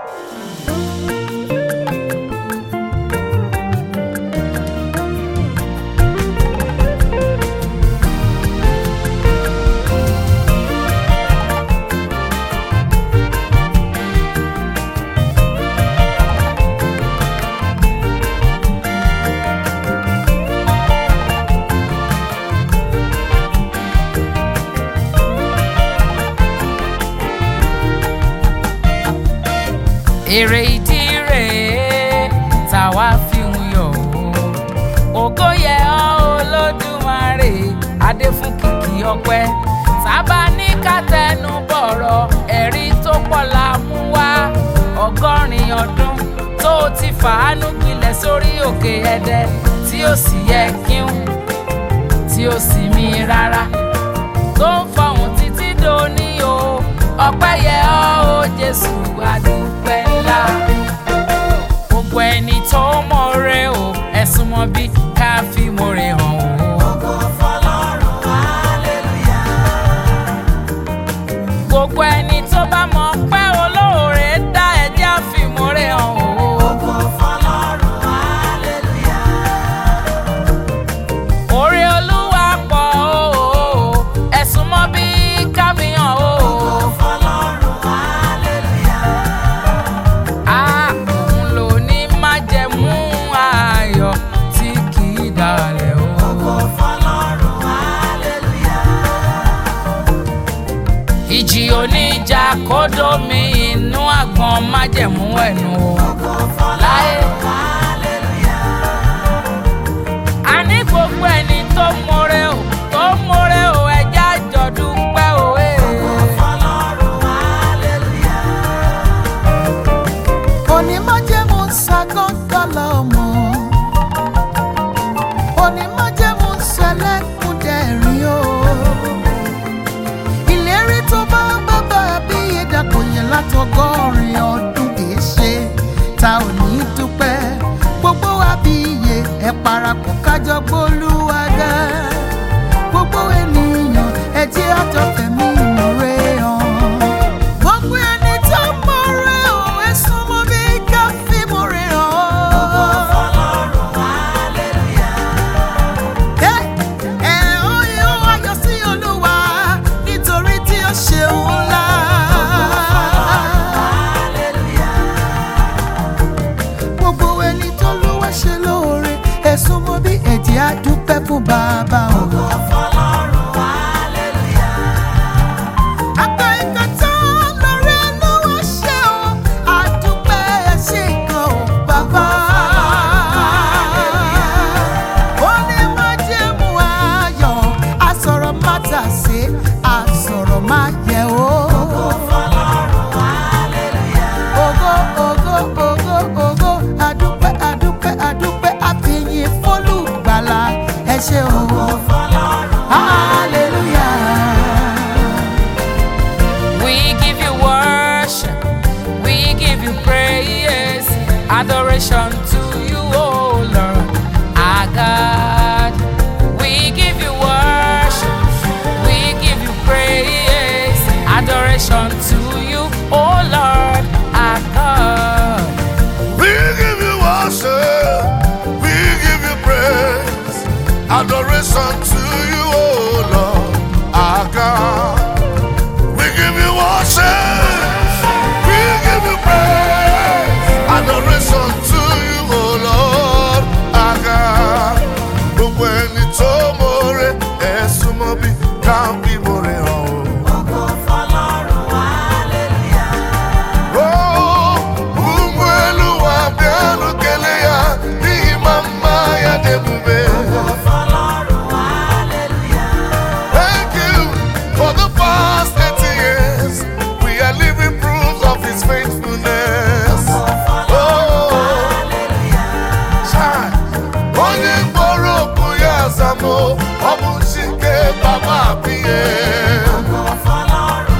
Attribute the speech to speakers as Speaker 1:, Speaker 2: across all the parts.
Speaker 1: èrè ìdí rèé táwa fi ń yọ̀ o ògo yẹ ọ́ olódùmarè adé fún kìkì ọpẹ́ sábà ní kátẹnu bọ̀rọ̀ ẹ̀rí tó pọ̀ la mú wá ọgọ́rin ọdún tó o ti fàánú gbilẹ̀ sórí òkè ẹdẹ tí ó sì yẹ kíún tí ó sì mí rárá tó ń fọhùn títí dòní o ọpẹ́ yẹ ọ́ o jésù adúpẹ́ ńlá gbogbo ẹni tó mọ̀ọ́rẹ́ o ẹ̀sùn mọ́ bí ká fi mọ̀ọ́rẹ́ hàn o.
Speaker 2: Ògo fọlọ́run, hallelujah.
Speaker 1: gbogbo ẹni tó bá mọ̀ pé olóore dá ẹjẹ́ àfimúre hàn o.
Speaker 2: Ògo fọlọ́run, hallelujah.
Speaker 1: oore olúwa pọ̀ o ẹ̀sùn mọ́ bí káfíhàn o.
Speaker 2: Ògo fọlọ́run, hallelujah.
Speaker 1: a òun ló ní májẹ̀mú ayọ̀ tí kì í dalẹ̀ o.
Speaker 2: Ògo fọlọ́run, hallelujah.
Speaker 1: ìjì oníjà kódó mi inú àgbọn májẹ̀mú ẹ̀nu o.
Speaker 2: Ògo fọlọ́run, hallelujah.
Speaker 1: àní gbogbo ẹni tó mọ̀rẹ́ o tó mọ̀rẹ́ o ẹja àjọ̀dún pẹ́ o. eh.
Speaker 2: Ògo fọlọ́run, hallelujah.
Speaker 3: onímájẹ̀mú ṣàgọ́ńdọ́là ọmọ onímájẹ̀mú ṣẹlẹ́kùndẹ̀rín o ìlérí tó bá bàbá abíyé dàpọ̀ yẹn látọgọ́rin ọdún kìí ṣe ta ò ní dúpẹ́ gbogbo abíyé ẹ parapọ̀ kájọ gbólúwàgá gbogbo ènìyàn ẹ jẹ́ àjọfẹ̀mí ìmúre hàn. gbogbo ẹni tó mọ̀rẹ́ ò ẹ súnmọ́ bí ká fi múre
Speaker 2: Ògo
Speaker 3: hàn.
Speaker 2: fọlọ́run, hallelujah.
Speaker 3: Ẹ ẹ ó yóò ayọ̀ sí Olúwa nítorí tí ó ṣeun ńlá.
Speaker 2: Hallelujah.
Speaker 3: gbogbo ẹni tó lówó ṣe lóore ẹ súnmọ́ bí ẹ̀jẹ̀ á dúpẹ́ fún bàbá o.
Speaker 2: Ògo fọlọ́run, hallelujah.
Speaker 3: Àgbà ìgbà tán lórí olówó ṣe o, àdúpẹ́ ẹ ṣé gan o bàbá. Ó ní májẹ̀mú ayọ̀, àsọ̀rọ̀ má tà sí, àsọ̀rọ̀ má yẹ o.
Speaker 2: Ògo fọlọ́run, hallelujah.
Speaker 3: Ògo ògo ògo ògo, àdúpẹ́ àdúpẹ́ àdúpẹ́ àfihàn fólùgbàlà ẹ ṣé o.
Speaker 2: Ògo fọlọ́run,
Speaker 3: Hallelujah.
Speaker 1: We give you worship, we give you praise, adoration to you, oh Lord, our God. We give you worship, we give you praise, adoration to you, oh Lord, our God.
Speaker 4: We give you worship, we give you praise, adoration to you, oh Lord, our God. We give you worship, we give you praise, adoration to you, oh Lord, our God. Gbogbo ẹni tó mọ̀ọ́rẹ́ ẹ̀sùn mọ́ bí ká bí mọ̀ọ́rẹ́ hàn o.
Speaker 2: Ògo fọlọ́run, hallelujah.
Speaker 4: Oh, umwelu wa bianu keleya, ni mama ya debube.
Speaker 2: Ògo fọlọ́run, hallelujah.
Speaker 4: Thank you for the past 80 years. We are living proofs of His faithfulness.
Speaker 2: Ògo fọlọ́run,
Speaker 4: Oh,
Speaker 2: hallelujah.
Speaker 4: chai. Onye mkpọrọ okwu ya azamo, ọ bụ Chike Baba Abiye.
Speaker 2: Ògo fọlọ́run,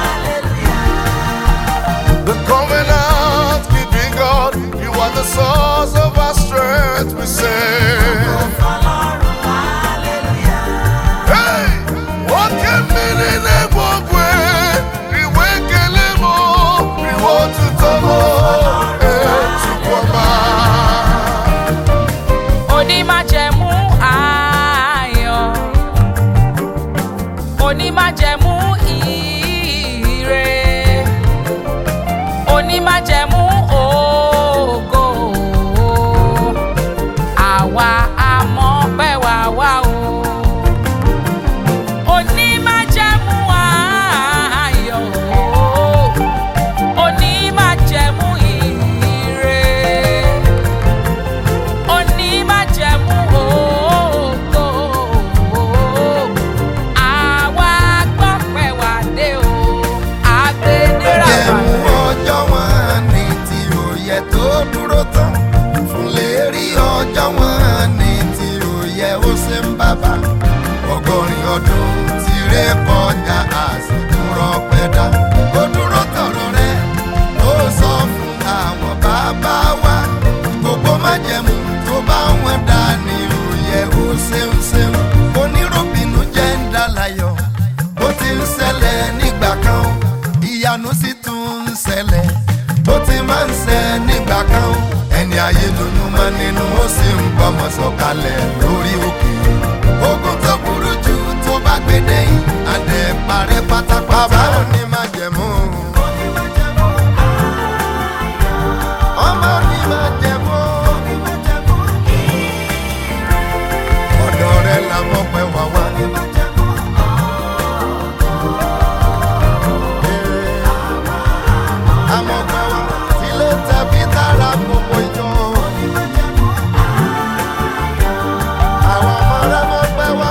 Speaker 2: hallelujah.
Speaker 4: The covenant keeping God, you are the source of our strength, we say.
Speaker 2: Ògo fọlọ́run, hallelujah.
Speaker 4: Hey! Oke mmiri na-egbu ogwe, riwe ekele m, riwe otuto m.
Speaker 1: májẹ̀mú ògo àwa àmọ́ pẹ́ wá wá o onímájẹ̀mú ayọ̀ onímájẹ̀mú ire onímájẹ̀mú ògo àwa gbọ́pẹ́ wá dé o àgbẹ̀dẹ́rà
Speaker 5: Jẹ̀mú ọjọ́ wọn ní tí òye tó dúró tán. Fún lè rí ọjọ́ wọn ní tí òye ó ṣe ń bàbá. Ọgọ́rin ọdún ti ré kọjá àsìkò rọpẹ́dá. Ó dúró tọ̀rọ̀ rẹ̀ ó sọ fún àwọn bàbá wa. Gbogbo májẹ̀mú tó bá wọn dá ní òye ó ṣeun ṣeun. Onírúbìnú jẹ́ ń dá láyọ̀ bó ti ń ṣẹlẹ̀ nígbà kan o, ìyanu sì tún ń ṣẹlẹ̀ bó ti máa ń ṣẹ nígbà kan o, ẹni ayé lóyún mọ́ nínú ó sì ń gbọ́mọ sọ̀kalẹ̀ lórí òkè ogun tó burú jù tó bá gbé dẹ́yìn adé parẹ́ pátápátá bàbá ò ní máa jẹ̀mú ọmọ ní máa jẹ̀mú ọ̀dọ̀ rẹ̀ làwọn pẹ́ wá wá. àmọ́ kan wá sílé tẹ̀bí tára gbogbo ìjọ. àwọn ọmọ rẹ mọ pẹ́ wá.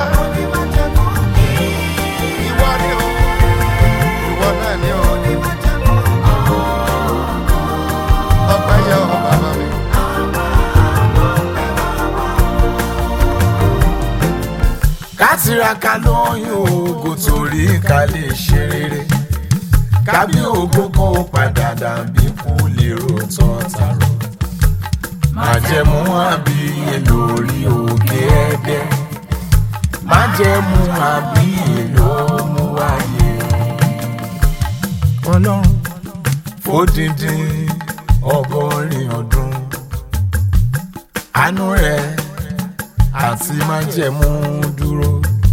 Speaker 5: ìwọ ni o ìwọ náà ni o. ọpẹ́ yẹ ọ bàbá mi.
Speaker 6: ká tiraka lóyún oògùn torí ká lè ṣe rere kábí ògo kó padà dàbí kú lérò tọ́tàrò májẹ̀mú àbíyè lórí òkè ẹ̀dẹ́ májẹ̀mú àbíyè ló mú wáyé ọlọ́run fódìdí ọgọ́rin ọdún àánú rẹ̀ àti májẹ̀mú dúró.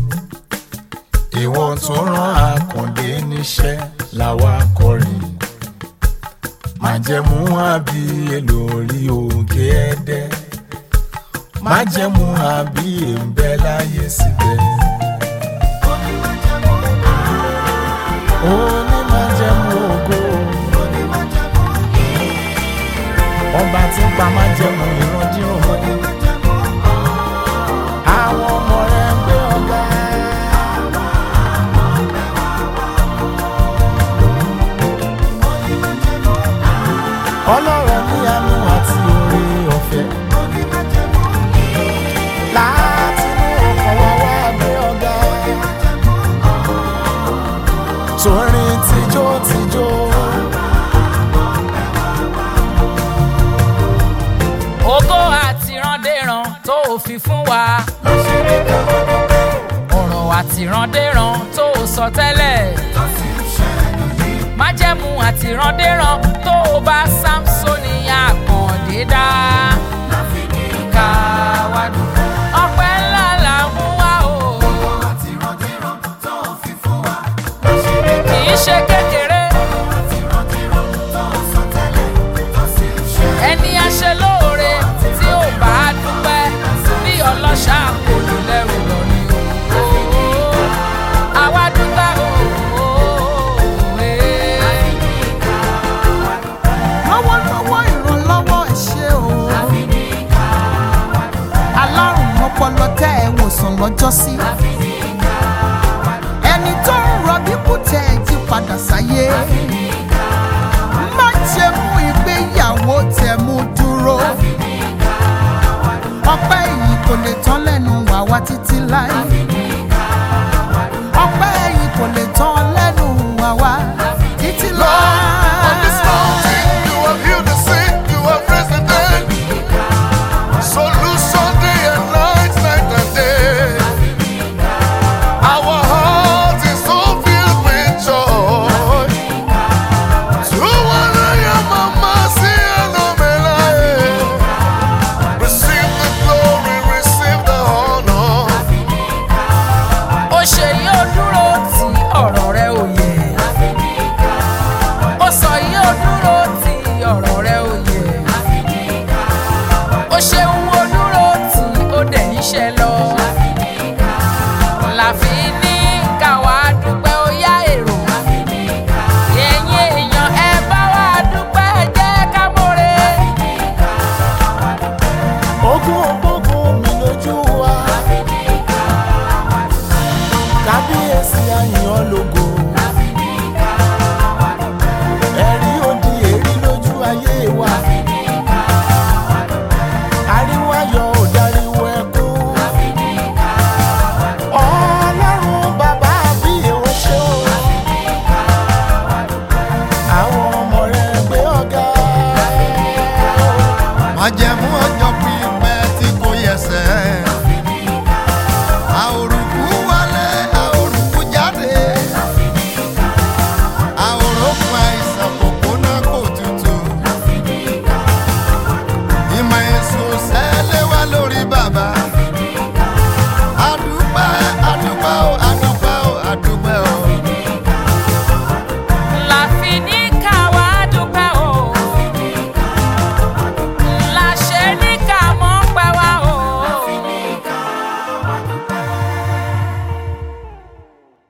Speaker 6: Ìwọ tó rán àkàndé níṣẹ́ làwa kọrin. Májẹ̀mú àbíyè lórí òkè ẹ̀dẹ́. Májẹ̀mú àbíyè ń bẹ láyé síbẹ̀. Ó ní májẹ̀mú ògo. Ọba tí ń pa májẹ̀mú ìrandíran mọ́ni. Àwọn ọmọ rẹ̀ ń gbé ọ̀gá. Ọlọ́run ní àánú àti oore ọ̀fẹ́. Láti mú ọkàn wá wá gbé ọ̀gá. Torin tijó tijó.
Speaker 1: ògo àtìrandéran tó o fi fún wa ọ̀rọ̀ àtìrandéran tó o sọ tẹ́lẹ̀ májẹ̀mú àtìrandéran tó o bá samsoni àkàndé dá ká wá dúpẹ́ ọpẹ́ ńlá là ń mú wá o kì í ṣe kékeré ẹni aṣẹ lóore tí ò bá dúpẹ́ bí ọlọ́ṣà kò ní lẹ́rù lọ ni o. àwa dúpẹ́ o.
Speaker 3: lọ́wọ́lọ́wọ́ ìrànlọ́wọ́ ẹ ṣé o. alárùn ọpọlọ tẹ ẹ wòsàn lọ́jọ́ sí. ẹni tó ń rọbí kú tẹ ẹ jí padà sáyé. má ṣe mú ìgbéyàwó tẹ mú dúró. ọpẹ́ yìí kò lè tán lẹ́nu wàá wá títí láì.